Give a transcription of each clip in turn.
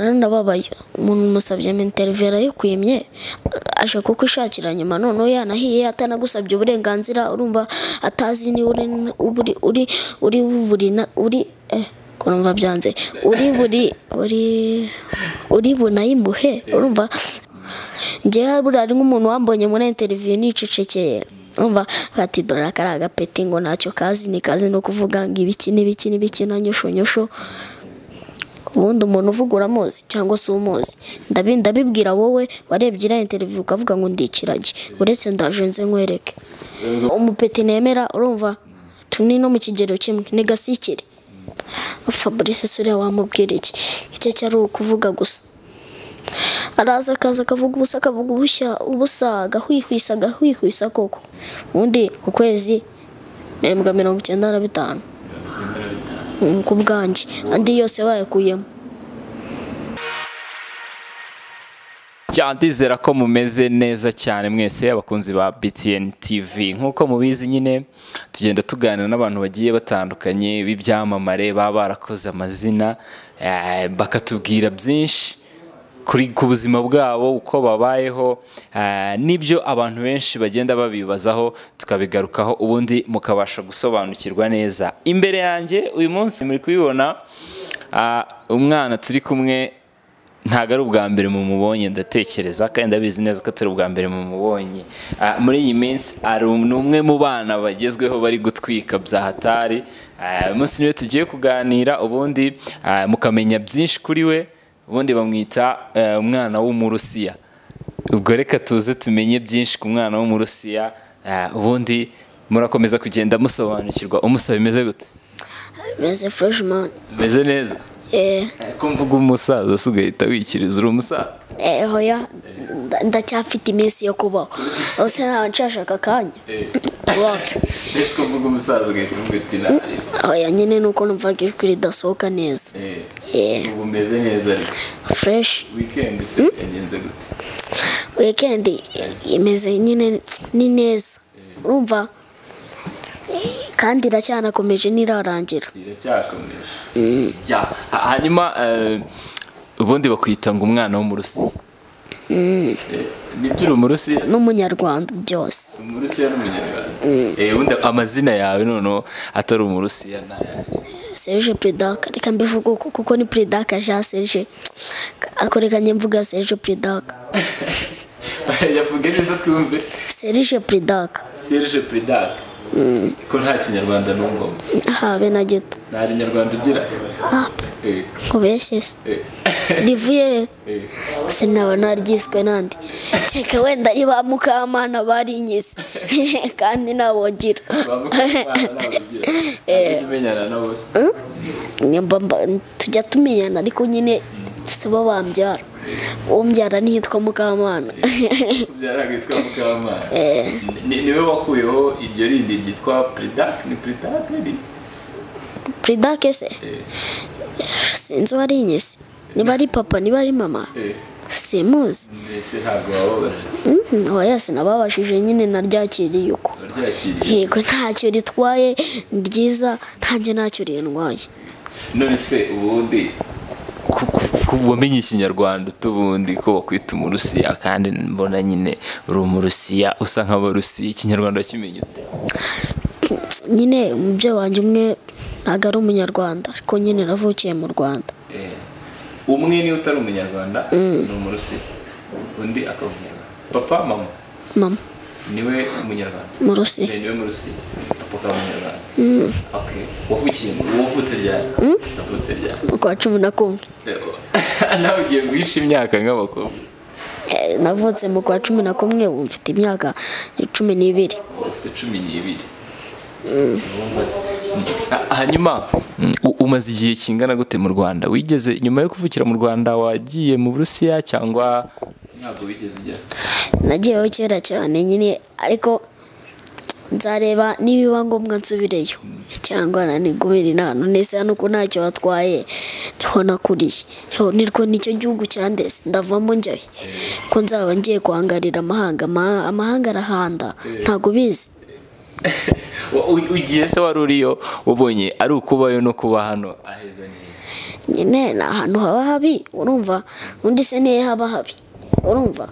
naranababaye umuntu musabye minterivera yarayikwimye aje kukwishakira nyuma noneho yanahiye atanagusabye uburenganzira urumva atazi niba uri uri uri uri buri na- uri eh kurumva byanze uri buri uri uri bunayimuhe urumva njyewe buriya ari nk'umuntu wambonye muri interiviyu nicecekeye umva bati dore aka ari agapeti ngo ntacyo kazi ni kazi no kuvuga ngo ibiki n'ibiki n'ibiki na nyosho nyosho ubundi umuntu uvuga uramuzi cyangwa se umuzi Ndabi- ndabibwira wowe warebye iriya interiviyu ukavuga ngo ndikirage uretse ndaje nze nkwereke umupeti nemera urumva tuni no mu kigero kimwe ni gasikire fabrice suriya wamubwira iki icyo cyari ukuvuga gusa araza akaza akavuga ubusa akavuga ubushya ubusa agahwihwisa agahwihwisa koko ubundi ku kwezi mpembwa mirongo icyenda na bitanu Mm, ku bwanjye andi yose bayakuyemo cyane ndizera ko mumeze neza cyane mwese abakunzi ba BTN TV nk'uko mubizi nyine tugenda tuganira n'abantu bagiye batandukanye b'ibyamamare baba barakoze amazina eh, bakatubwira byinshi kuri ku buzima bwabo uko babayeho eh, n'ibyo abantu benshi bagenda babibazaho tukabigarukaho ubundi mukabasha gusobanukirwa neza imbere yanjye uyu munsi muri kubibona ah, umwana turi kumwe ntabwo ari ubwa mbere mumubonye ndatekereza kandi ndabizi neza ko atari ubwa mbere mumubonye Ah, muri iyi minsi ari um- ni umwe mu bana bagezweho bari gutwika bya hatari Ah, uyu munsi niwe tugiye kuganira ubundi ah, mukamenya byinshi kuri we ubundi bamwita eh, umwana w'umurusiya ubwo reka tuze tumenye byinshi ku mwana w'umurusiya Ah, ubundi murakomeza kugenda musobanukirwa umusaba bimeze gute meze freshman meze neza eh ko mvuga umusaza se ugahita wikiriza uri umusaza eh hoya nda- ndacyafite iminsi yo kubaho ose ntawe nshashaka akanya wacu ndetse ko mvuga umusaza ugahita uvuga uti nabi hoya nyine nuko numvaga ijwi ridasohoka neza eh ubu umeze neza ariko fresh wikendi se yagenze gute weekend imeze nyine ni neza urumva Eh, kandi iracyanakomeje n'irarangira iracyakomeje Ya, ha- hanyuma eh, ubundi bakwita ngo umwana wo mu rusiya Eh, nibyo uri umurusiya n'umunyarwanda byose umurusiya n'umunyarwanda Eh, ubundi amazina yawe noneho atari umurusiya nayawe Serge Pridaka reka mbivuge uko kuko ni Pridaka Jean Serge akoreka njye mvuga Serge Pridaka yavuge neza twumve Serge Pridaka serge pridaka ko nta kinyarwanda n'ungoma habe na gito nta kinyarwanda ugira Eh, kubeshye se eh, rivuye eh. sinaba naryiswe nandi cyeka wenda ari ba mukamana barinyize kandi ntawogira Nyamba mba- tujya tumenyana ariko nyine si bo bambyara umbyara ntiyitwa mukamana niwe wakuyeho iryo rindi ryitwa pridak ni pridak iri Pridaka se sinzi uwarinyize niba ari papa niba ari mama simuzi mbese ntabwo wababaje oya sinababashije nyine naryakiriye uko waryakiriye yego ntacyo ritwaye ni ryiza ntanjye ntacyo rindwaye none se ubundi ku- ku- ku- wamenye ikinyarwanda ubundi ko bakwita umurusiya kandi mbona nyine uri umurusiya usa nk'abarusiya ikinyarwanda wakimenye ute nyine umubyeyi wanjye umwe ntabwo ari umunyarwanda ariko nyine navukiye mu rwanda Eh, umwe niwe utari umunyarwanda ni umurusiya undi akaba umunyarwanda papa mama mama niwe umunyarwanda mu rusi Eh, niwe murusiya papa akaba umunyarwanda okay wavukiye mu wavutse ryari wavutse ryari mu kwa cumi na kumwe Eh, nawe ugiye guhisha imyaka nk'abakobwa Eh, navutse mu kwa cumi na kumwe ubu mfite imyaka cumi n'ibiri ufite cumi n'ibiri Sinumva se. Ah, hanyuma mm, u- umaze igihe kingana gute mu rwanda wigeze nyuma yo kuvukira mu rwanda wagiye mu burusiya cyangwa ntabwo wigeze ujya nagiyeho kera cyane nyine ariko nzareba nibiba ngombwa nsubireyo cyangwa nanigumire inano nese hano ko ntacyo batwaye niho nakuriye Yo, nirwo nicyo gihugu cyandeze ndavamo njyahe ko nzaba ngiye kuhangarira amahanga Ama- amahanga arahanda ntago ubizi Wa- u- ugiye se wari uriyo ubonye ari ukubayo no kuba hano aheza neza nyine ni ahantu haba habi urumva undi se niyo haba habi urumva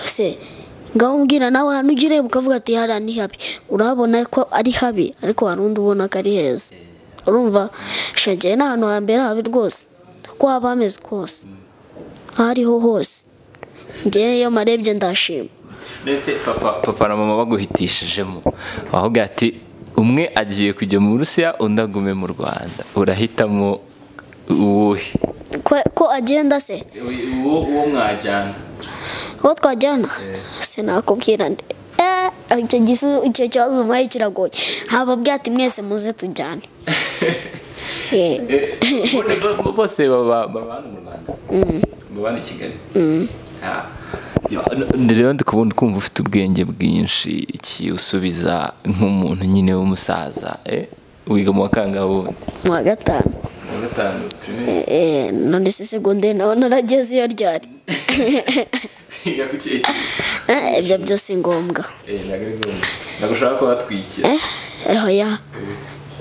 se ngaho umbwira nawe ahantu ujya ureba ukavuga ati hariya ni habi urabona ko ari habi ariko hari undi ubona ko ari heza urumva shagiye ni ahantu hambere habi rwose uko haba hameze kose aho ariho hose ngewe iyo marebye ndashima mbese papa papa na mama baguhitishijemo wavuga ati umwe agiye kujya mu burusiya undi agume mu rwanda urahitamo uwuhe Ko- ko agenda se uwo uwo mwajyana uwo twajyana sinakubwira ndi Eh, icyo gisu- icyo kibazo umuhaye kiragoye ntababwira ati mwese muze tujyane Eh, bose baba baba hano mu rwanda baba hano i kigali Ah. Yo, n- rero ndi kubona kumva ufite ubwenge bwinshi iki usubiza nk'umuntu nyine w'umusaza eh? wiga mu wa kangahe ubundi mu wa gatanu Mu wa gatanu primaire. Eh, none se segonderi nawe narageze iyo ryari Wiga ku kihe kigo? Eh, ibyo byose ngombwa Eh, ntabwo ari ngombwa. Ntabwo ushobora kuba watwikira Eh, oya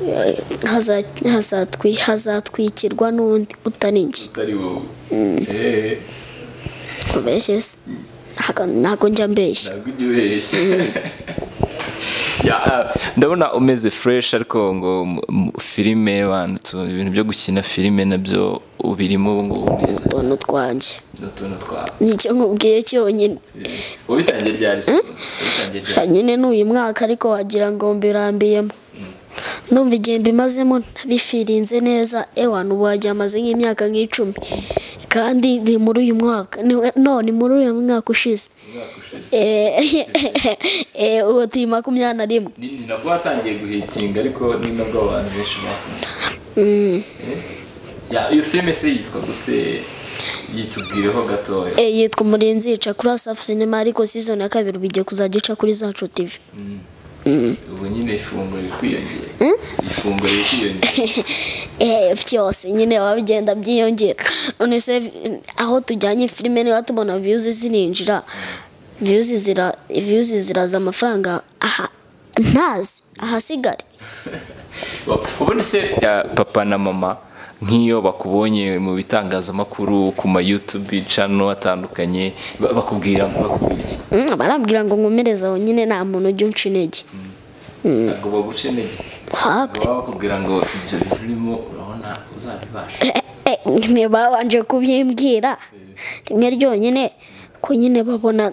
Eh, haza- hazatwi- hazatwikirwa n'undi utari njye utari wowe Eh, ubeshye se Ntago- ntago njya mbeshya ntabwo ujya ubeshya Ya, ah, ndabona umeze fresh ariko ngo mu- mu- filime abantu tu- ibintu byo gukina filime nabyo ubirimo ubu ngubu neza utuntu twanjye ni utuntu twawe nicyo nkubwiye cyonyine wabitangiye ryari se wabitangiye ryari nyine ni uyu mwaka ariko wagira ngo mbirambiyemo ndumva igihe mbimazemo ntabifirinze neza ewana ubu wagiye amaze nk'imyaka nk'icumi kandi ni muri uyu mwaka ni- no ni muri uyu mwaka ushize Umwaka ushize. Eh, eh, ubu turi makumyabiri na rimwe ni ni nabwo watangiye guhitinga ariko ni nabwo abantu benshi bakunda Eh? Ya, iyo filime se yitwa gute yitubwireho gatoya Eh, yitwa umurinzi yica kuri asafu sinema ariko season ya kabiri ubu igiye kuzajya ica kuri zacu tv ubu nyine ifunguro riri kwiyongera ifunguro riri kwiyongera Eh, byose nyine baba bigenda byiyongera none se eh, aho tujyanye filime niba tubona viyuzi zirinjira viyuzi zira viyuzi ziraza amafaranga aha ntazi ahasigare ubundi se ya, papa na mama nk'iyo bakubonye mu bitangazamakuru ku ma youtube channel atandukanye ba- bakubwira bakubwira iki Mm, barambwira ngo nkomereze aho nyine nta muntu ujya unca intege ngo baguce intege habe ngo baba bakubwira ngo ibyo bintu urimo urabona uzabibasha Eh, eh, nyine babanje kubimbwira rimwe ryonyine ko nyine babona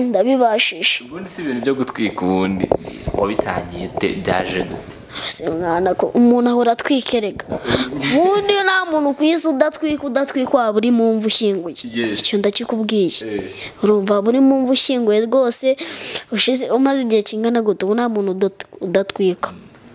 ndabibashisha ubundi si ibintu byo gutwika ubundi wabitangiye ute byaje gute si mwana ko umuntu ahora atwikerega ubundi nta muntu ku isi udatwika udatwika waba uri mu mvu ushyinguye Yes. icyo ndakikubwiye Eh. urumva waba uri mu mvu ushyinguye rwose ushize umaze igihe kingana gute ubu nta muntu udat- udatwika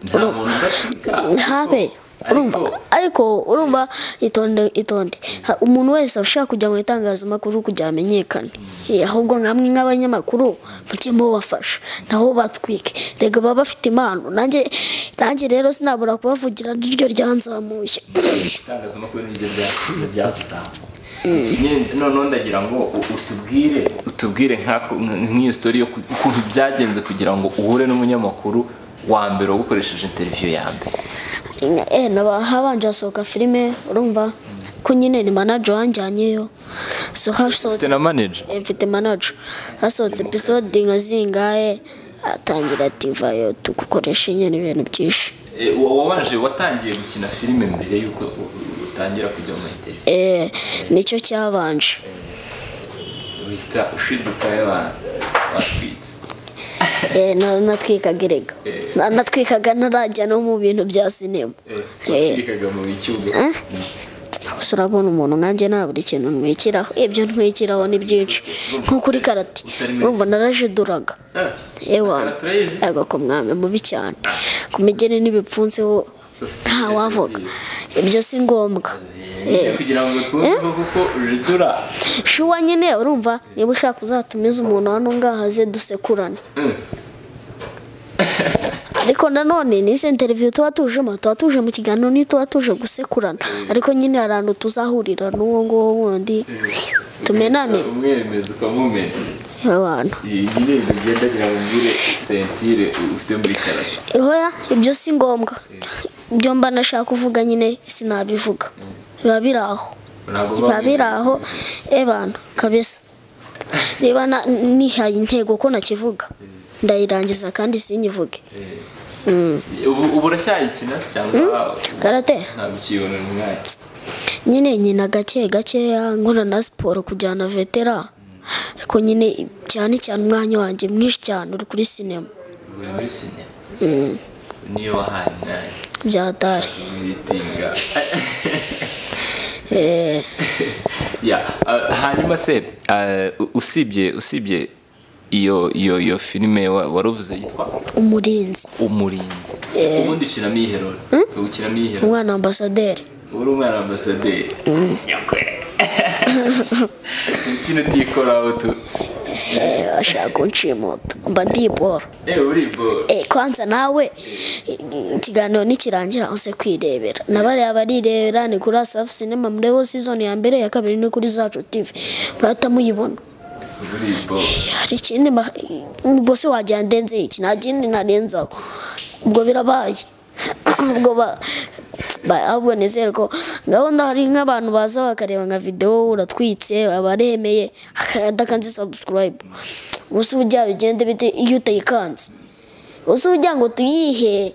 nta muntu udatwika habe urumva ariko ariko urumva itonde itonde Ha- umuntu wese ushaka kujya mu itangazamakuru kugira ngo amenyekane Eh, ahubwo nkamwe nk'abanyamakuru mujye mubafasha nabo batwike rega baba bafite impano nanjye nanjye rero sinabura kubavugira niryo ryanzamuye itangazamakuru niryo byatuzamura noneho ndagira ngo u- utubwire utubwire nk'ako- nk- nk'iyo sitori yo ku- ukuntu byagenze kugira ngo uhure n'umunyamakuru wa mbere wagukoresheje interiviyo ya mbere eh naba habanje hasohoka filime urumva ko nyine ni manager wanjyanyeyo so ufite hasohotse na manager Eh, mfite manager hasohotse episode nka zingahe atangira ati vayo tugukoresha nyine ibintu byinshi Eh, wa- wabanje watangiye gukina filime mbere y'uko u- u- utangira kujya mu interiviyo eh nicyo cyabanje uhita ushiduka y'abantu batwitse eh na- natwikaga erega Na- natwikaga ntarajya no mu bintu bya sinema Eh, Eh. watwikaga mu bicyugo gusa urabona umuntu nkanjye nta buri kintu ntwikiraho ibyo ntwikiraho ni byinshi nko kuri karate urumva narajiduraga Ah, ewa Karate urayizi se? ariko mwami mubi cyane ku migeri n'ibipfunsi wo Ufite nta ingeso wavuga nziza. ibyo si ngombwa Eh, kugira ngo twumve kuko ujidura shuwa nyine urumva niba ushaka uzatumize umuntu hano ngaha aze dusekurane Mm. ariko nanone n'izi interiviyu tuba tujemo tuba tuje mu kiganiro n'iyo tuba tuje gusekurana ariko nyine hari ahantu tuzahurira n'uwo nguwo wundi tumenane umwemeza ukamumena abantu iyi nyine ntigendagira ngo mbwire sentire ufite muri karate Hoya ibyo si ngombwa ibyo mba nashaka kuvuga nyine sinabivuga biba biri aho Ntabwo biba biba biri aho ebana kabisa niba na- nihaye intego ko nakivuga ndayirangiza kandi sinyivuge ubu ubu uracyayikina se cyangwa karate ntabwo ukiyibona mu mwanya nyine nkina gake gakeya nkora na siporo kujyana vetera ariko nyine cyane cyane umwanya wanjye mwinshi cyane uri kuri sinema uri muri sinema niyo wahaye umwanya bya dare mwitinga Eh, Ya, eh, hanyuma se eh, u- usibye usibye iyo iyo iyo filime wa- waruvuze yitwa umurinzi umurinzi ubundi ukinamo iyi rero ukinamo iyi rero umwana ambasaderi uri umwana wa ambasaderi nyakwe ukina utikora utu Eh, ashaka kunshimuta mba ndi boro ewe uri bo Eh, kwanza nawe eh, ikiganiro nikirangira uze kwirebera na bariya barirebera ni kuri asafu sinema murebo sizoni ya mbere ya kabiri ni kuri zacu tv murahita muyibona uri bo hari ikindi ma- ubwo se wagira ndenze iki nta kindi narenzaho ubwo birabaye ubwo ba- ba- ahubwo nizere ko gahunda hari nk'abantu baza bakareba nka videwo uratwitse abaremeye adakanze sabusikarayibu ubuse ujya bigende bite iyo utayikanze ubuse ujya ngo tuyihe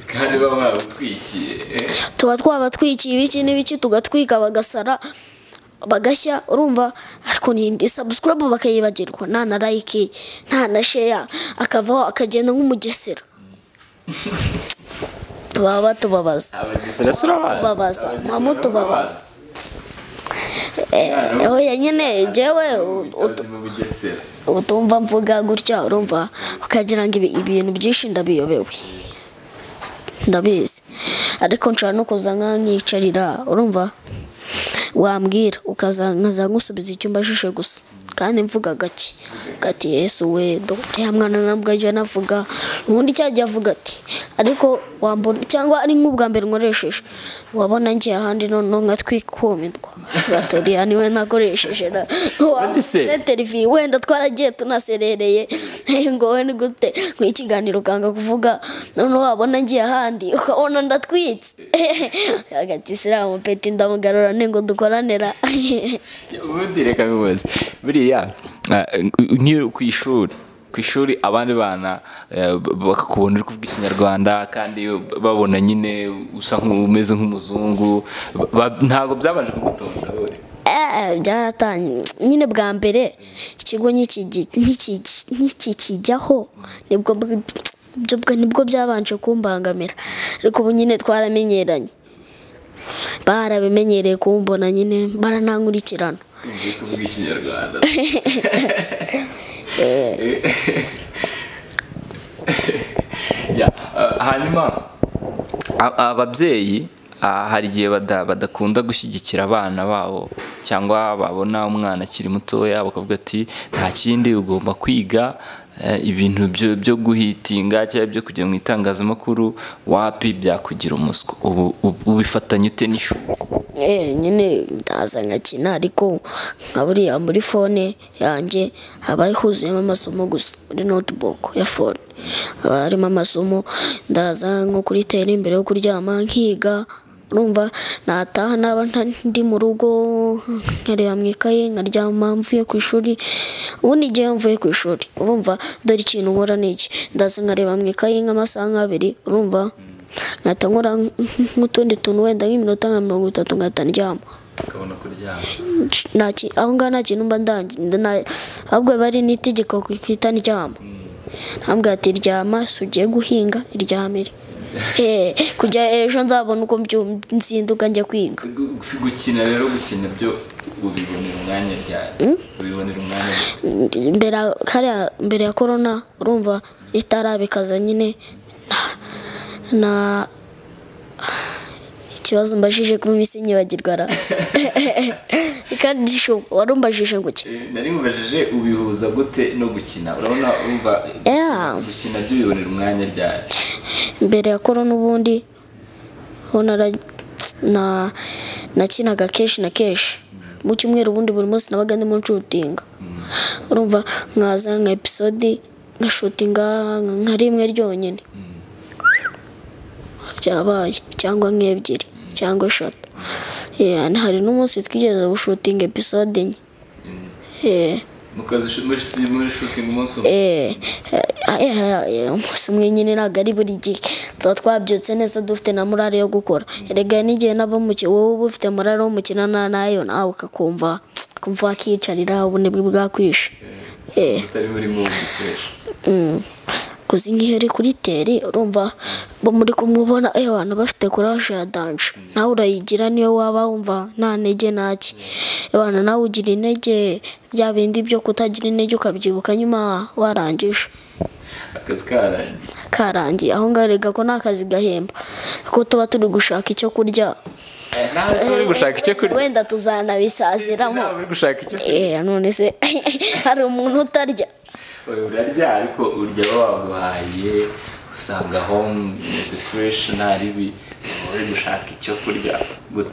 kandi baba babutwikiye eh? tuba twabatwikiye ibiki n'ibiki tugatwika bagasara bagashya urumva ariko n'indi sabusikarayibu bakayibagirwa nta na layike nta na sheya akavaho akagenda nk'umugesera baba batubabaza abagesera si urabazi Tubabaza, Abagesera mwamutubabaza. urabazi. oya nyine jyewe u- u- Abazi mu bugesera utumva mvuga gutya urumva ukagira ngo ibi- ibintu byinshi ndabiyobewe ndabizi ariko nshobora no kuza nka nkicarira urumva wambwira ukaza nkaza nkusubiza icyumba jishe gusa kandi mvuga gake gati yesu we dore ya mwana na mbwa jya navuga ubundi cyajya avuga ati ariko wambona cyangwa ari nk'ubwa mbere nkoresheje wabona ngiye ahandi noneho nkatwikumirwa gaturiya niwe nakoresheje na Ubundi se- televiziyo wenda twaragiye tunaserereye ngo we ni gute mu ikiganiro ukanga kuvuga noneho wabona ngiye ahandi ukabona ndatwitse hagati isilamu peti ndamugarura ningo dukoranira ubundi reka bibuze buriya eh, nk'iyo ku ishuri ku ishuri abandi bana eh, bakakubona uri kuvuga ikinyarwanda kandi babona nyine usa nk'umeze nk'umuzungu ba- ntabwo byabanje kugutonda wowe Eh, byaratangiye nyine bwa mbere ikigo nk'iki- nk'iki- nk'ikikijyaho nibwo bw- byo bwa- nibwo byabanje kumbangamira ariko ubu nyine twaramenyeranye barabimenyereye kumbona nyine baranankurikirana ugiye kuvuga ikinyarwanda Ya, eh, hanyuma a- ababyeyi ah, hari igihe bada- badakunda gushyigikira abana babo cyangwa babona umwana akiri mutoya bakavuga ati nta kindi ugomba kwiga eh, ibintu byo- byo guhitinga cyangwa byo kujya mu itangazamakuru wapi byakugira umuswa ubu ubu- ubifatanya ute n'ishuri Eh, nyine ndaza nkakina ariko nka buriya muri fone yanjye haba huzuyemo amasomo gusa muri notebook ya fone haba harimo amasomo ndaza nko kuri tera imbere yo kuryama nkiga urumva nataha naba nta- ndi mu rugo nkareba mu ikaye nkaryama mvuye ku ishuri ubundi igihe mvuye ku ishuri urumva dore ikintu nkora ni iki ndaza nkareba mu ikaye nk'amasaha nk'abiri urumva nkahita nkora nk'utundi tuntu wenda nk'iminota nka mirongo itatu nkahita ndyama ukabona kuryama Nta ki- aho ngaho nta kintu mba ndangi nda- ahubwo bari n'itegeko kwita ndyama ntambwe ati ryama si ugiye guhinga iryamire Eh, kujya ejo nzabona uko mbyum- nzinduka njya kwiga Gu- gukina rero gukina byo ubibonera umwanya ryari ubibonera umwanya mbere ya- kariya mbere ya korona urumva itarabikaza nyine na- na ikibazo mbajije ku minsi nyibagirwa ra kandi shu wari umbajije ngo iki Eh, nari mubajije ubihuza gute no gukina urabona wumva Yeah. gukina- gukina byo ubibonera umwanya ryari mbere ya korona ubundi ho nara- na nakinaga kenshi na kenshi mu cyumweru ubundi buri munsi nabaga ndimo nshutinga urumva nkaza nka episode ngashutinga nka rimwe ryonyine byabaye cyangwa nk'ebyiri cyangwa eshatu Yeah, hari n'umunsi twigeze gushutinga episode enye Yeah. mukazi muri shooting umunsi umwe Eh, eh, eh, umunsi umwe nyine ntabwo ari buri gihe tuba twabyutse neza dufite na morale yo gukora erega n'igihe nabo muke wowe uba ufite morale wo mukina na nayo nawe ukakumva ukumva wakiyicarira ubunebwe bwakwishe Eh. utari muri mubi fresh kuzi nk'iyo uri kuri teri urumva bo muri kumubona eh abantu bafite courage ya danje nawe urayigira niyo waba wumva nta ntege naki abantu nawe ugira intege bya bindi byo kutagira intege ukabyibuka nyuma warangije akazi karangiye karangiye aho ngaho rega ko ni akazi gahemba ko tuba turi gushaka icyo kurya nawe se uri gushaka icyo kurya wenda tuzanabisaziramo nawe uri gushaka icyo kurya eh none se hari umuntu utarya Oya, urarya ariko urya aba waguhaye usanga home imeze fresh nta ribi Uba uri gushaka icyo kurya gute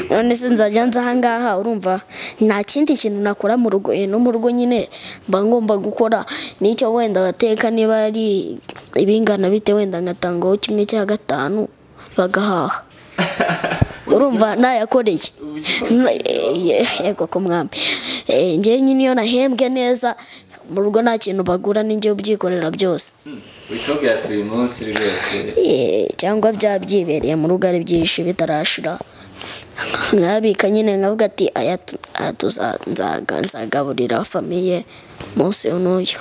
none se nzajya nza ahangaha urumva nta kindi kintu nakora mu rugo eh, no mu rugo nyine mba ngomba gukora n'icyo wenda bateka niba ari ibingana bite wenda ngatangaho kimwe cya gatanu bagahaha urumva nayakoreye N- eh, yego ku mwami Eh, njyewe nyine iyo nahembwe neza mu rugo nta kintu bagura ninjye ubyikorera byose uhita ubwira ati uyu munsi rwose Eh, cyangwa bya byibereye mu rugo ari byinshi bitarashira nkabika nyine nkavuga ati aya tu- aya tuza- nzaga- nzagaburira famiye munsi n'uyu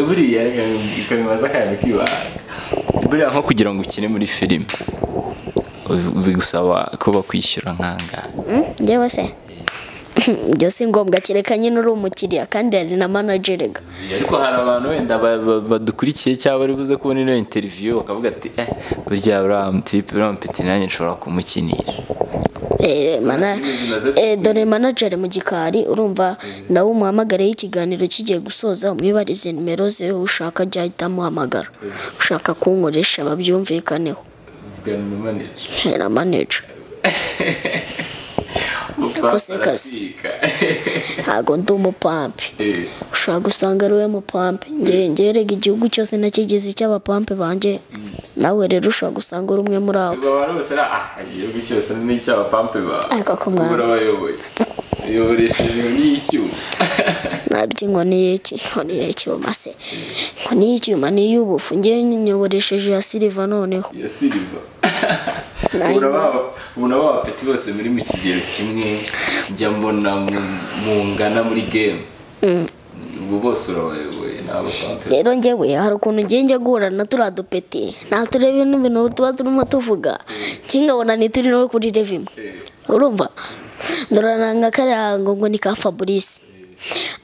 buriya reka bikabimaza akanya kibanga buriya nko kugira ngo ukine muri filime bigusaba ko bakwishyura nk'angahe njyewe se ibyo si ngombwa kereka nyine uri umukiriya kandi hari na managerega ariko hari abantu wenda ba- ba- badukurikiye cyangwa bari buze kubona ino interiviyu bakavuga ati eh burya uriya mutipe uriya mupeti nanjye nshobora kumukinisha dore manageri mu gikari urumva nawe umuhamagareho ikiganiro kigiye gusoza umwibarize nimero ze ushaka ajya ahita amuhamagara ushaka kunkoresha babyumvikaneho ugana na manager na manager Yakoze kazi. ntabwo ndi umupampe ushobora gusanga ari we mupampe ngewe ngerega igihugu cyose nakigize icy'abapampe banjye nawe rero ushobara gusanga uri umwe muri abo ubwo abantu bose ari ah igihugu cyose ni icy'abapampe bawe Ariko ku mwami. ubura abayoboye uyoboresheje n'icyuma nabyo inkoni y'iki inkoni y'icyuma se inkoni y'icyuma ni iy'ubufu ngewe nyoboresheje ya siliva noneho ya siliva Nayo. ubona abapeti bose muri mu kigero kimwe njya mbona mu- mungana muri game ubu bose urabayoboye ni abapampe rero ngewe hari ukuntu ngiye njya guhura na turiya dupeti ntatureba ibintu bintu tuba turimo tuvuga nkingabona ntituri no kuri rev imwe urumva ndorana kariya ngo ngo ni ka fabrice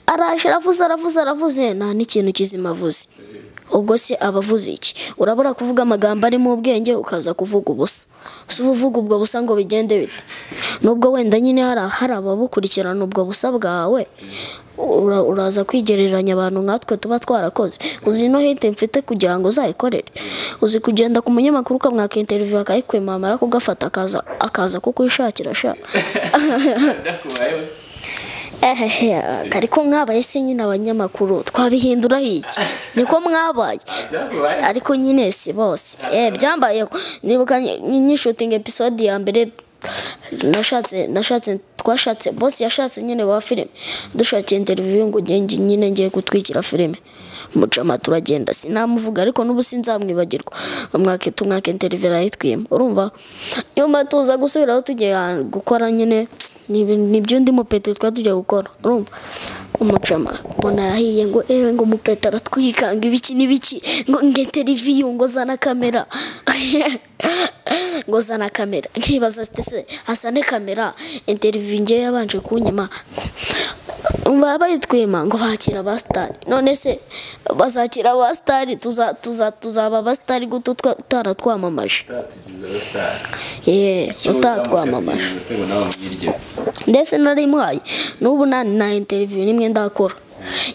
araje aravuze aravuze aravuze nta n'ikintu kizima avuze ubwo se aba avuze iki urabura kuvuga amagambo arimo ubwenge ukaza kuvuga ubusa si uba uvuga ubwo busa ngo bigende bite nubwo wenda nyine hari hari ababukurikirana ubwo busa bwawe ura- uraza kwigereranya abantu nkatwe tuba twarakoze uzi no hate mfite kugira ngo uzayikorere uzi kugenda ku munyamakuru ukamwaka interiviyu akayikwema amara kugafata akaza akaza kukwishakira sha byakubayeho se ehehe ariko mwabaye se nyine abanyamakuru twabihindura iki niko mwabaye byakubayeho ariko nyine si bose eh byambayeho nibuka nyishutinga episode ya mbere nashatse nashatse twashatse boss yashatse nyine wa filime dushakiye interview ngo nge nge- nyine ngiye gutwikira filime mucama turagenda sinamuvuga ariko n'ubu sinzamwibagirwa bamwake tumwake interview arayitwima urumva nyuma tuza gusubiraho tugiye ahantu gukora nyine ni ibi- ni ibyo undi mupeti twari tugiye gukora urumva umucama mbona yahiye ngo ewe ngo umupeti aratwikanga ibiki n'ibiki ngo nge televiziyo ngo zana kamera ngo zana kamera nkibaza ati se asane kamera interviyu ngewe yabanje kunyima baba bayitwima ngo bakira ba sitari none se bazakira ba sitari tuza- tuza- tuzaba ba sitari guto twa- utaratwamamaje utatugize abasitari yeee utatwamamaje utamukatiye se ngo nawe mwirye ndetse narimuhaye n'ubu nta na interiviyu n'imwe ndakora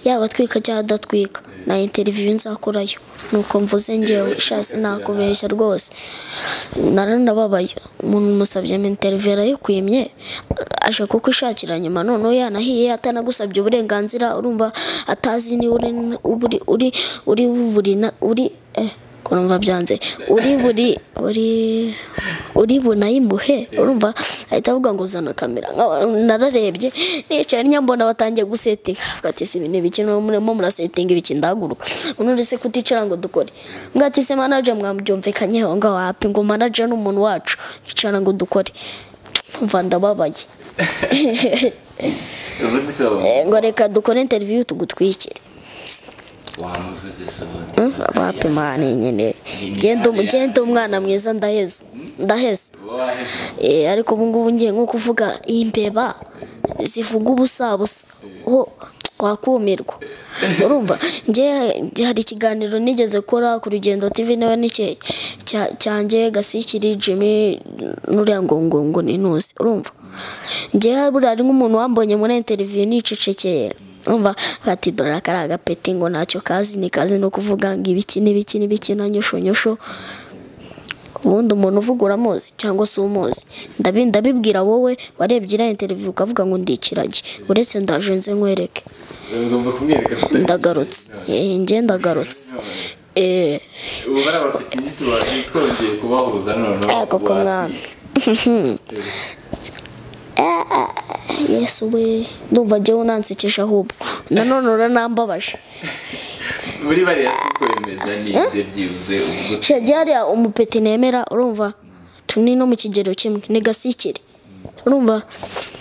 yaba atwika cyangwa adatwika na interiviyu nzakorayo nuko mvuze ngewe shasi nakubeshya rwose naranababaye umuntu umusabye interiviyu arayikwimye aje kukwishakira nyuma noneho yanahiye atanagusabye uburenganzira urumva atazi niba uri uri uri uri buri na- uri eh ko numva byanze uri buri uri uri bunayimuhe urumva ahita avuga ngo zana kamera Nka- nararebye nicaye nyambona batangiye gusetinga aravuga ati si ibintu bike no murimo murasetinga ibiki ndahaguruka unundi se kuticara ngo dukore mbwa ati se manager mwabyumvikanyeho aho ngaho hapi ngo manager ni umuntu wacu icara ngo dukore umva ndababaye ubundi so Eh, ngo reka dukore interview tugutwikire wamuvuze so abapi mwana nyine genda um- genda umwana mwiza ndaheze ndaheze Eh, ariko ubu ngubu ngiye nko kuvuga imbeba zivuga ubusa busa ho wakumirwa urumva njye njye hari ikiganiro nigeze kora ku rugendo tv nawe n'icye cya- cyanjye gasikiri jimmy n'uriya ngo ngo ngo ntinuzi urumva njye buriya hari nk'umuntu wambonye muri interiviyu nicecekeye umva bati dore aka ari agapeti ngo ntacyo kazi ni kazi no kuvuga ngo ibiki n'ibiki n'ibiki na nyosho nyosho ubundi umuntu uvuga uramuzi cyangwa se umuzi Ndabi- ndabibwira wowe warebye iriya interiviyu ukavuga ngo ndikirage uretse ndaje nze nkwereke ugomba kumwereka ndagarutse Eh, njye ndagarutse Eh, ubu bari abafitinyi twongeye kubahuza noneho Ako ko mwami. yesu we ndumva njyewe unansekesha ahubwo nanone uranambabaje muri bariya si kwemeza ni ibyo byibuze ubwo shagiye hariya umupeti nemera urumva tuni no mu kigero kimwe ni gasikiri urumva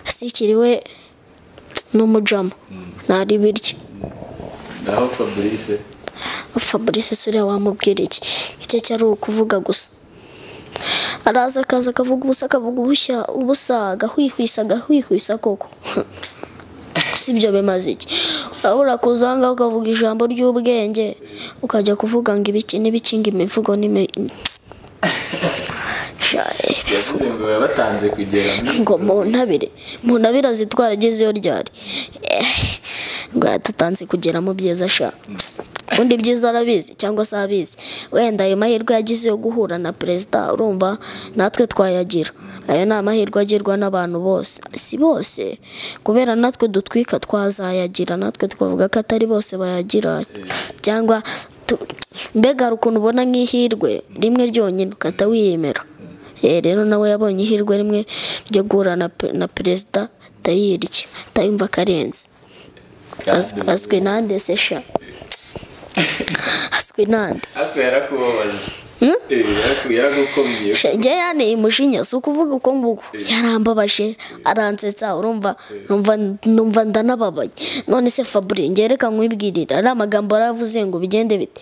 gasikiri we ni umujama ntari birya naho fabrice fabrice suriya wamubwira iki icyo cyari ukuvuga gusa araza akaza akavuga ubusa akavuga ubushya ubusa agahwihwisa agahwihwisa koko si byo bimaze iki urabura kuza aha ngaha ukavuga ijambo ry'ubwenge ukajya kuvuga ngo ibiki n'ibiki ngo imivugo n'imi Shaye. yavuze ngo yabatanze kugera muri ngo muntabire muntabire azitwara ageze iyo ryari Eh, ngo yatatanze kugera mu byiza sha undi byiza arabizi cyangwa se abizi wenda ayo mahirwe yagize yo guhura na perezida urumva natwe twayagira ayo ni amahirwe agirwa n'abantu bose si bose kubera natwe dutwika twazayagira natwe twavuga ko atari bose bayagira cyangwa tu- mbega hari ukuntu ubona nk'ihirwe rimwe ryonyine ukahita wiyemera Eh, rero nawe yabonye ihirwe rimwe ryo guhura na pe- na perezida atayirya atayumva akarenze Az- azwi nande se sha azwi nande ariko yarakubabaje Eh, yaraku- yaragukomye Sha, njye yanteye umujinya si ukuvuga uko nguko yarambabaje aransetsa urumva numva numva ndanababaye none se fabri njye reka nkwibwirira ari amagambo yaravuze ngo bigende bite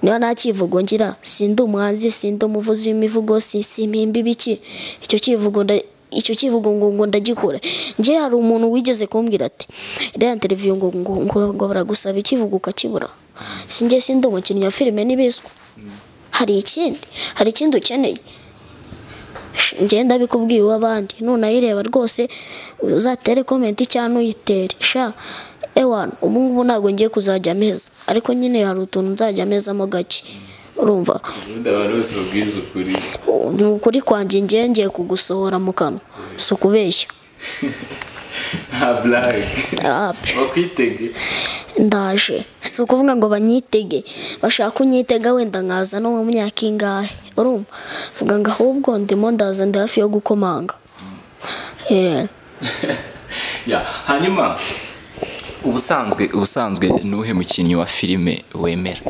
niba nta cyivugo ngira sindi umuhanzi sindi umuvuzi w'imivugo si- simpimba ibiki icyo cyivugo nda icyo kivugo ngo ngo ndagikora njye hari umuntu wigeze kumbwira ati iriya interiviyu ngo ngo ngo ngo baragusaba ikivugo ukakibura sinjye sindi umukinnyi wa filime n'ibizwi hari ikindi hari ikindi ukeneye ngenda bikubwiye uw'abandi nunayireba rwose uzatere komenti cyangwa uyitere sha ewana ubu ngubu ntabwo ngiye kuzajya ameza ariko nyine hari utuntu nzajya amezamo gake urumva ubundi abantu bose babwiza ukuri ni ukuri kwanjye ngiye ngiye kugusohora mu kanwa si ukubeshya nta blague Ah, bakwitege ndaje si ukuvuga ngo banyitege bashaka kunyitega wenda nkaza no mu myaka ingahe urumva vuga ngo ahubwo ndimo ndaza ndi hafi yo gukomanga Eh, Ya, hanyuma ubusanzwe ubusanzwe nuhe mukinnyi wa filime wemera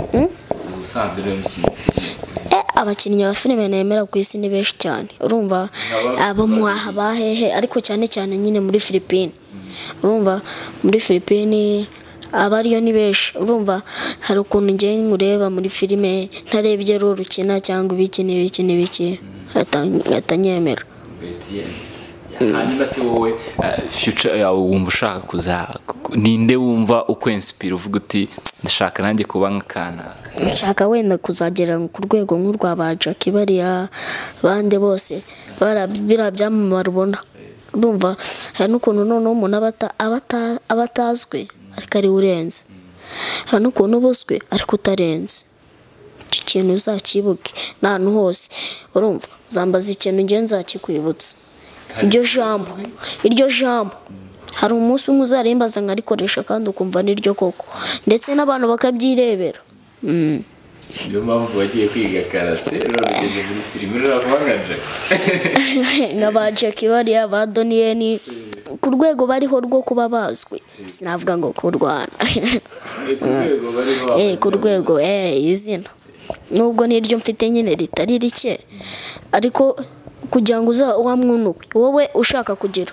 ubusanzwe nuhe mukinnyi wa filime eh, abakinnyi ba filime nemera ku isi ni benshi cyane urumva abo mwaha bahehe ariko cyane cyane nyine muri filipine urumva muri filipine abariyo ni benshi urumva hari ukuntu njye nkureba muri filime ntarebye rukina cyangwa ibiki n'ibiki n'ibiki atanyemera Etienne. hanyuma se wowe eh, future yawe wumva ushaka kuza ninde wumva ukwensipira uvuga uti ndashaka nanjye kuba nk'akanaka nshaka wenda kuzagera ku rwego nk'urwa ba jackie bariya bande bose bara- biriya byamamara ubona urumva hari n'ukuntu noneho umuntu aba ata- aba ata- aba atazwi ariko ariwe urenze hari n'ukuntu uba uzwi ariko utarenze icyo kintu uzakibuke n'ahantu hose urumva uzambaza ikintu ngewe nzakikwibutsa iryo jambo iryo jambo hari umunsi umwe uzarimbaza nkarikoresha kandi ukumva ni ryo koko ndetse n'abantu bakabyirebera Mm. niyo mpamvu wagiye kwiga karate rero ugeze muri firime ruravangaje n'aba jackie bariya ba doniyeni ku rwego bariho rwo kuba bazwi sinavuga ngo kurwana ku rwego bariho Eh, ku rwego eh, izina nubwo n'iryo mfite nyine ritari rike ariko kugira ngo uza wa mwinuke wowe ushaka kugira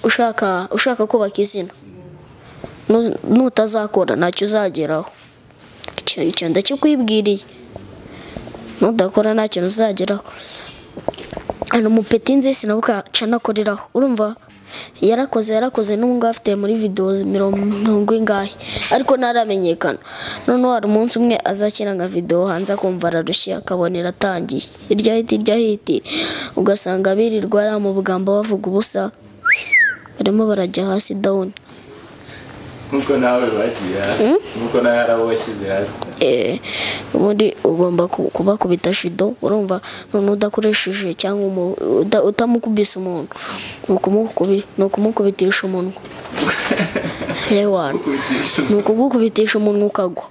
ushaka ushaka kubaka izina Nu- nutazakora ntacyo uzageraho icyo icyo ndakikwibwiriye nudakora nta kintu uzageraho hano umupeti nzi sinabuka canakoreraho urumva yarakoze yarakoze n'ubu ngubu afite muri videwo mirongo ingahe ariko ntaramenyekana noneho hari umunsi umwe azakina nka videwo hanze akumva ararushye akabona iratangiye hirya hiti hirya hiti ugasanga birirwa ari mu bugamba bavuga ubusa barimo barajya hasi dawuni nkuko nawe bagiye hasi nkuko nawe hari abo washyize hasi Eh, ubundi ugomba ku- kubakubita shido urumva none udakoresheje cyangwa umu- uda- utamukubise umuntu ni ukumukubi- ni ukumukubitisha umunwa yewana kubitisha ni ukugukubitisha umunwa ukagwa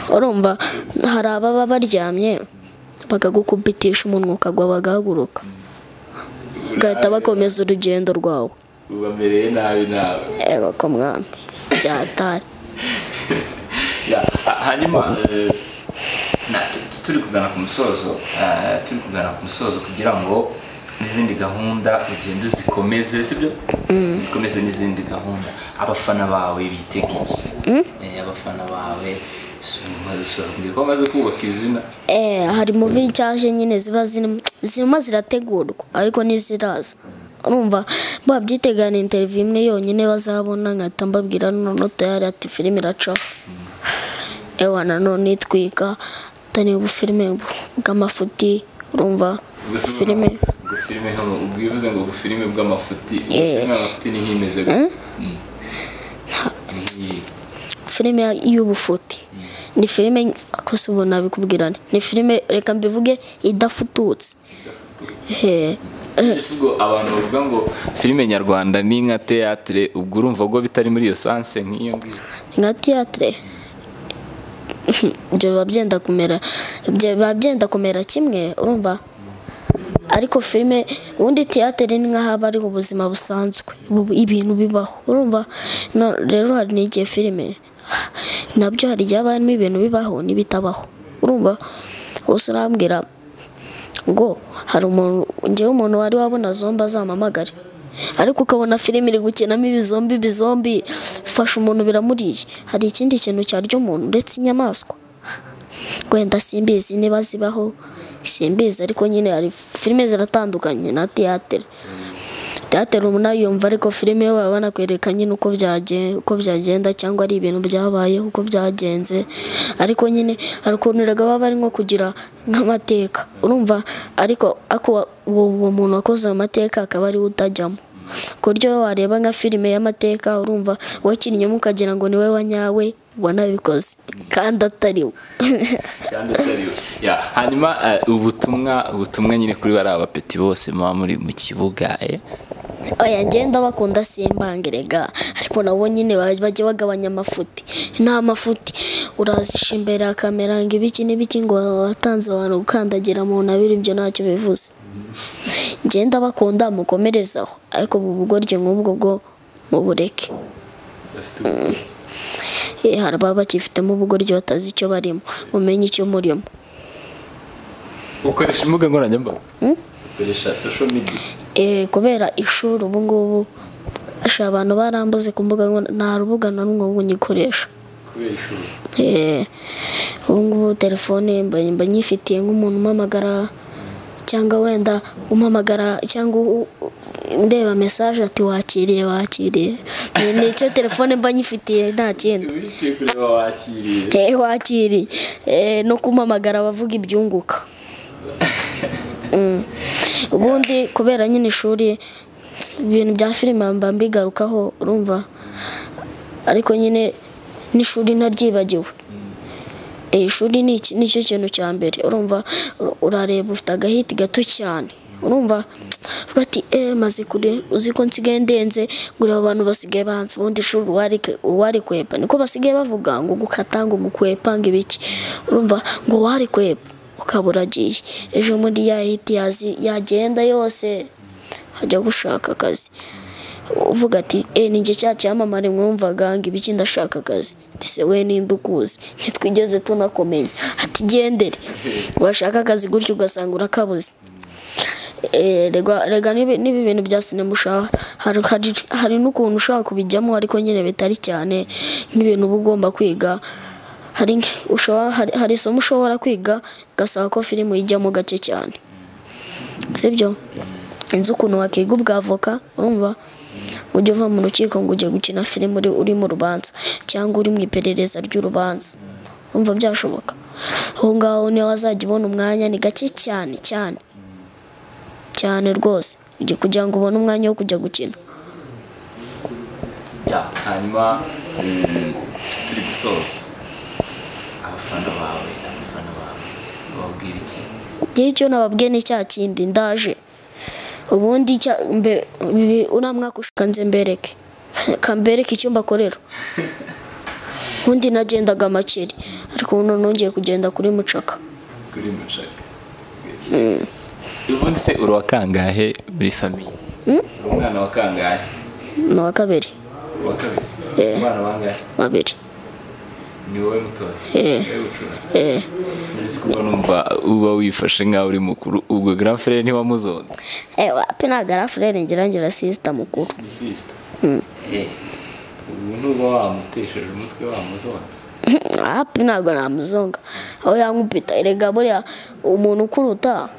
urumva hari ababa baryamye bakagukubitisha umunwa ukagwa bagahaguruka bagahita bakomeza urugendo rwawe ubamereye nabi nawe ego ko mwami byatari Ya, ha- hanyuma eh, na- tu- tu- turi kugana ku musozo eh, turi kugana ku musozo kugira ngo n'izindi gahunda ugende uzikomeze sibyo zikomeze n'izindi gahunda abafana bawe bitega iki Eh, abafana bawe si- umaze ushobora kumbwira ko bamaze kubaka izina Eh, hari muvi nshyashya nyine ziba zirimo zirimo zirategurwa ariko ntiziraza urumva babyiteganira interiviyu imwe yonyine bazabona nkahita mbabwira noneho tayari ati filime iracaho ewa nanone itwika atari ubufilime bw'amafuti urumva Gusa ubu- filime ubwo filime hano ubwo iyo uvuze ngo ubufilime bw'amafuti ubwo Eh. filime y'amafuti ni nk'imeze gute? Mm. Ni nk'iyi. filime y'ubufuti ni filime kose ubu nabikubwira nte, ni filime reka mbivuge idafututse Eh, Ese ubwo abantu bavuga ngo filime nyarwanda ni nka teatire ubwo urumva ko bitari muri iyo sanse nk'iyo ngiyo nka tiyatire ibyo biba byenda kumera ibyo biba byenda kumera kimwe urumva ariko filime ubundi tiyatire ni nk'aho haba hariho ubuzima busanzwe bu- ibintu bibaho urumva No- rero hari n'igihe filime nabyo hari igihe haba harimo ibintu bibaho n'ibitabaho urumva gusa urambwira ngo hari umuntu ngewe umuntu wari wabona zombi azamamagare ariko ukabona filime iri gukinamo ibizombi ibizombi fasha umuntu biramuriye hari ikindi kintu cyarya umuntu uretse inyamaswa wenda simbizi niba zibaho simbizi ariko nyine hari filime ziratandukanye na teyatere teyatere umuntu yumva ariko filime yo baba banakwereka nyine uko byage- uko byagenda cyangwa ari ibintu byabaye uko byagenze ariko nyine hari ukuntu erega baba bari nko kugira nk'amateka urumva ariko ako wa- uwo uwo muntu wakoze ayo mateka akaba ariwe utajyamo ku buryo iyo wareba nka filime y'amateka urumva wakinnyinyemo ukagira ngo ni we wanyawe wanabikoze kandi atari we kandi atari we Ya, hanyuma eh, ubutumwa ubutumwa nyine kuri bariya bapeti bose muba muri mu kibuga eh. oya ngenda bakunda simbangirega ariko nabo nyine baj- bajya bagabanya amafuti nta mafuti urazisha imbere ya kamera ngo ibiki n'ibiki ngo watanze abantu gukandagira mu ntabire ibyo ntacyo bivuze ngenda bakunda mukomerezaho ariko ubu bugoryi nk'ubwo bwo mubureke Eh, hari ababa bakifitemo ubugoryi batazi icyo barimo mumenye icyo murimo ukoresha imbuga nkoranyambaga ukoresha social media Eh, kubera ishuri ubu ngubu ashaka abantu barambuze ku mbuga nkoranyambaga, nta rubuga na rumwe ubu ngikoresha kubera ishuri Eh, ubu ngubu telefone mba mba nyifitiye nk'umuntu umpamagara cyangwa wenda umpamagara cyangwa u- u- ndeba mesaje ati wakiriye wakiriye Ni- ni icyo telefone mba nyifitiye nta kindi uba ufite kureba wakiriye Eh, wakiriye Eh, no kumpamagara abavuga ibyunguka Mm. ubundi kubera nyine ishuri ibintu bya filime mba mbigarukaho urumva ariko nyine n'ishuri naryibagiwe Eh, ishuri ni iki- ni cyo kintu cya mbere urumva ur- urareba ufite agahiti gato cyane urumva avuga ati eee maze kure uzi ko nsigaye ndenze ngo aba bantu basigaye banze ubundi shuri uwari- uwari kwepa niko basigaye bavuga ngo gukata ngo gukwepa ngo ibiki urumva ngo uwari kwepa ukaba uragiye ejo muri ya hiti yazi- yagenda yose ajya gushaka akazi uvuga ati eee ni njye cya cyamamare mwumvaga ngo ibiki ndashaka akazi ati se we ninde ukuzi ntitwigeze tunakomenya ati gendere washaka akazi gutyo ugasanga urakabuze Eh, rega rega nibi nibi bintu bya sinema ushaka hari hari- hari n'ukuntu ushobora kubijyamo ariko nyine bitari cyane nk'ibintu uba ugomba kwiga hari nk- ushobora hari- hari isomo ushobora kwiga ugasaba ko filime ijyamo gake cyane sibyo inzu ukuntu wakiga ubwavoka urumva ngo ujye uva mu rukiko ngo ujye gukina filime uri, uri mu rubanza cyangwa uri mu iperereza ry'urubanza urumva byashoboka aho ngaho niyo wazajya ubona umwanya ni gake cyane cyane cyane rwose ujye kugira ngo ubone umwanya wo kujya gukina Ya, hanyuma mm, turi gusoza abafana bawe abafana bawe bababwira iki ngewe icyo nababwiye ni cya kindi ndaje ubundi cya- mbe- mbe- uriya mwaka ushaka nze mbereke kambereke icyo mbakorera ubundi nagendaga makeri ariko ubu none nongeye kugenda kuri mucaka kuri mushaka ubundi se uri uwa kangahe muri famiye uri umwana wa kangahe ni uwa kabiri uri uwa kabiri Eh. umwana wangahe babiri ni wowe mutoya Eh. wowe bucura eh ndetse kuba numva uba wifashe nk'aho uri mukuru ubwo grand frère ntiwamuzonze ewa pe nagara furere ngira ngira sisita mukuru ni sister eh ubu nuba wamutesheje umutwe wamuzonze hapi ntabwo namuzonga aho yamupita erega buriya umuntu ukuruta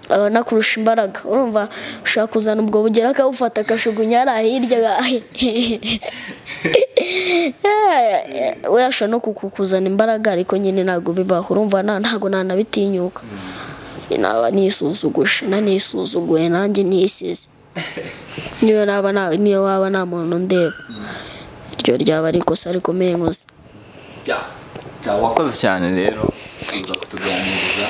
aba anakurusha imbaraga urumva ushaka kuzana ubwo bugera akabufata akajugunya hariya hirya we yashobora no kukuzana imbaraga ariko nyine ntabwo bibaho urumva na- ntabwo nanabitinyuka naba nisuzuguje nanisuzuguye nanjye nisize niyo naba nta- niyo waba nta muntu ndeba iryo ryaba ari ikosa rikomeye nkoze Ja, ja wakoze cyane rero uza kutuganiriza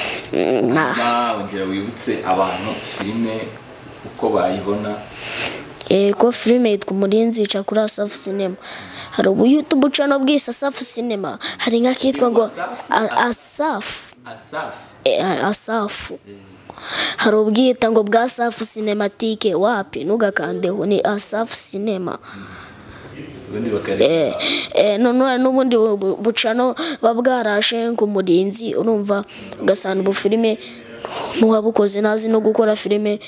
Nah. hanyuma wongera wibutse abantu filime uko bayibona Eh, ko filime yitwa umurinzi yica kuri asafu sinema hari ubu yutubu ucana bwise asafu sinema hari nk'akitwa ngo Asafu? A- asafu asafu Eh, a- asafu hari ubwita ngo bwa asafu sinematike wapi ntugakandeho ni asafu sinema ubundi bakareba Eh, eh, none n'ubundi bu- bu- bucano buba bwarashe nk'umurinzi urumva ugasanga ubu filime n'uwabukoze ntazi no gukora filime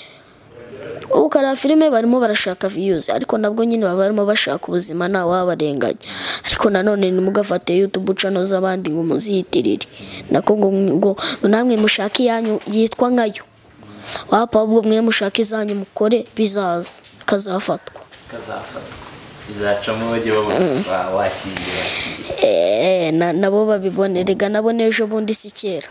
ubu kariya filime barimo barashaka viyuzi ariko nabwo nyine baba barimo bashaka ubuzima ntawabarenganya ariko nanone ntimugafate yutubu cano z'abandi ngo muziyitirire nako ngo ngo namwe mushake iyanyu yitwa nkayo wapa ahubwo mwe mushake izanyu mukore bizaza bikazafatwa kazafatwa izacamo bajye babona wakiriye wakiriye Eh, na- nabo babibone rega nabo n'ejo bundi si kera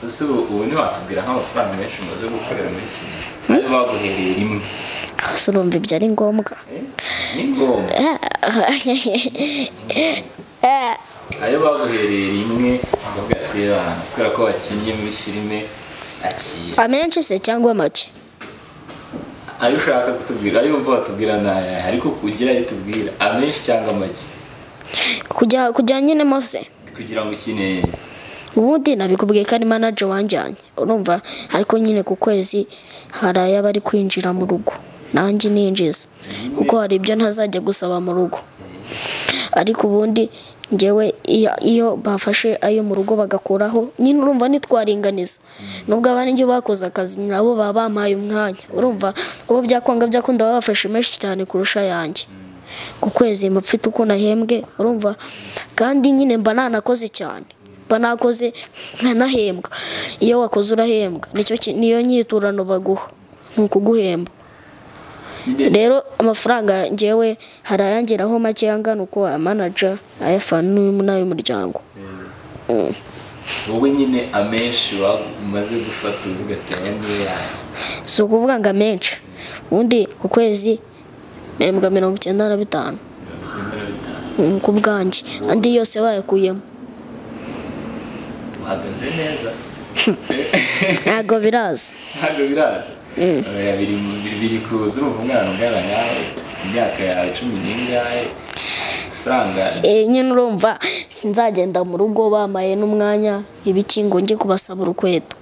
ese ubu ubu ntiwatubwira nk'amafaranga menshi umaze gukorera muri sinema harimo baguhereye rimwe gusa urumva ibyo ari ngombwa Eh, ni ngombwa Eh, ayo baguhereye rimwe bakavuga ati "Ah, kubera ko wakinnye muri filime akiye amenshi se cyangwa make ayo ushaka kutubwira ayo wumva watubwira ni ayahe ariko kugira ayo utubwira amenshi cyangwa make kujya kujya nyine mose kugira ngo ukine ubundi nabikubwiye ko ari manaje wanjyanye urumva ariko nyine ku kwezi hari ayaba ari kwinjira mu rugo nanjye ninjiza kuko hari ibyo ntazajya gusaba mu rugo ariko ubundi ngewe iyo, iyo bafashe ayo mu rugo bagakuraho nyine urumva ntitwaringaniza nubwo abandi ibyo bakoze akazi nabo baba bampaye umwanya urumva ubu byakwanga byakunda baba bafashe menshi cyane kurusha ayanjye ku kwezi mba mfite uko nahembwe urumva kandi nyine mba nanakoze cyane mba nakoze nkanahembwa iyo wakoze urahembwa nicyo ki- niyo nyiturano baguha ni ukuguhemba rero amafaranga ngewe hari ayangeraho make angana uko ayamanaja ayafana n'uyu- n'ay'umuryango wowe nyine amenshi wa- umaze gufata uvuga ati aya niyo yanjye si ukuvuga ngo amenshi ubundi ku kwezi mpembwa mirongo icyenda na bitanu mirongo icyenda na bitanu mm, ku bwanjye andi yose bayakuyemo uhagaze neza ntabwo biraza ntabwo biraza Eh, biri biri- biri kuza urumva umwana ungana nawe imyaka yawe cumi n'ingahe ifaranga Eh, nyine urumva sinzagenda mu rugo bamaye n'umwanya ibiki ngo njye kubasaba urukweto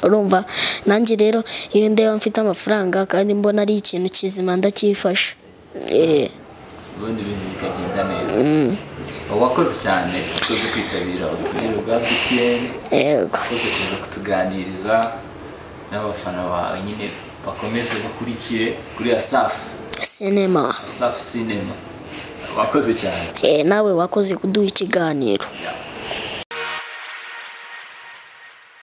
urumva nanjye rero iyo ndeba mfite amafaranga kandi mbona ari ikintu kizima ndacyifasha Eh, ubundi ibintu bikagenda neza wakoze cyane wakoze kwitabira uturere bwa btn yego wakoze kuza kutuganiriza n'abafana bawe nyine bakomeze bakurikire kuri asafu sinema asafu sinema wakoze cyane Eh, nawe wakoze kuduha ikiganiro Yeah.